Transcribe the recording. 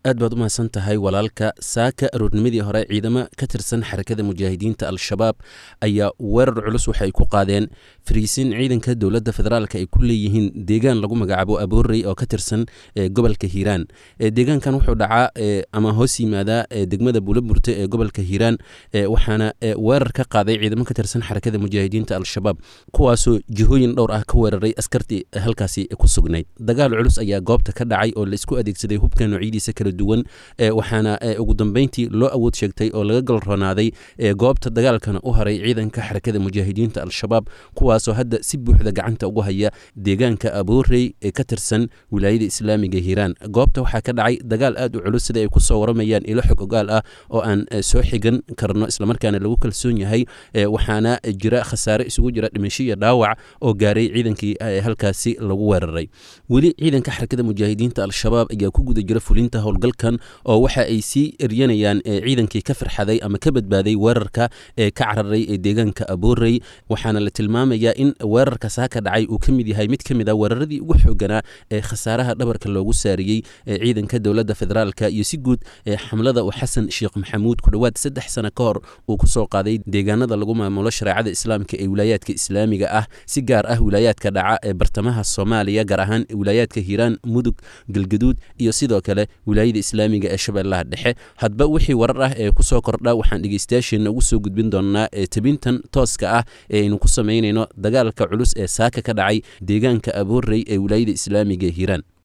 aad baad u mahadsan tahay walaalka saaka aroornimadii hore ciidamo ka tirsan xarakada mujaahidiinta al-shabaab ayaa weerar culus waxay ku qaadeen fariisin ciidanka dowladda federaalk ay ku leeyihiin deegaan lagu magacaabo aboorey oo ka tirsan gobolka hiiraan deegaankan wuxuu dhacaa ama hoos yimaadaa degmada buulaburte ee gobolka hiiraan waxaana weerar ka qaaday ciidamo ka tirsan xarakada mujaahidiinta al-shabaab kuwaasoo jihooyin dhowr ah ka weeraray askartii halkaasi ku sugnayd dagaal culus ayaa goobta ka dhacay oo laisku adeegsaday hubka noocidiisa kala duwan waxaana ugu dambeyntii loo awood sheegtay oo laga galronaaday goobta dagaalkana u haray ciidanka xarakada mujaahidiinta al-shabaab kuwaasoo hadda si buuxda gacanta ugu haya deegaanka aboorey ee ka tirsan wilaayada islaamiga hiiraan goobta waxaa ka dhacay dagaal aad u culus sida ay kusoo waramayaan ilo xog ogaal ah oo aan soo xigan karno islamarkaana lagu kalsoon yahay waxaana jira khasaare isugu jira dhimasho iyo dhaawac oo gaaray ciidankii halkaasi lagu weeraray weli ciidanka xarakada mujaahidiinta al-shabaab ayaa ku guda jira fulinta howlgalkan oo waxa ay sii eryanayaan ciidankii ka firxaday ama ka badbaaday weerarka ee ka cararay ee deegaanka aboorey waxaana la tilmaamayaa in weerarka saaka dhacay uu ka mid yahay mid ka mid a weeraradii ugu xooganaa ee khasaaraha dhabarka loogu saariyey ciidanka dowladda federaalka iyo si guud xamlada uu xasan sheekh maxamuud ku dhowaad saddex sano ka hor uu kusoo qaaday deegaanada lagu maamulo shareecada islaamka ee wilaayaadka islaamiga ah si gaar ah wilaayaadka dhaca ee bartamaha soomaaliya gaar ahaan wilaayaadka hiiraan mudug galgaduud iyo sidoo kale wilaayada islaamiga ee shabeellaha dhexe hadba wixii warar ah ee kusoo kordha waxaan dhegeystayaasheenna ugu soo gudbin doonaa ee tebintan tooska ah ee aynu ku samaynayno dagaalka culus ee saaka ka dhacay deegaanka aboorey ee wilaayada islaamiga ee hiiraan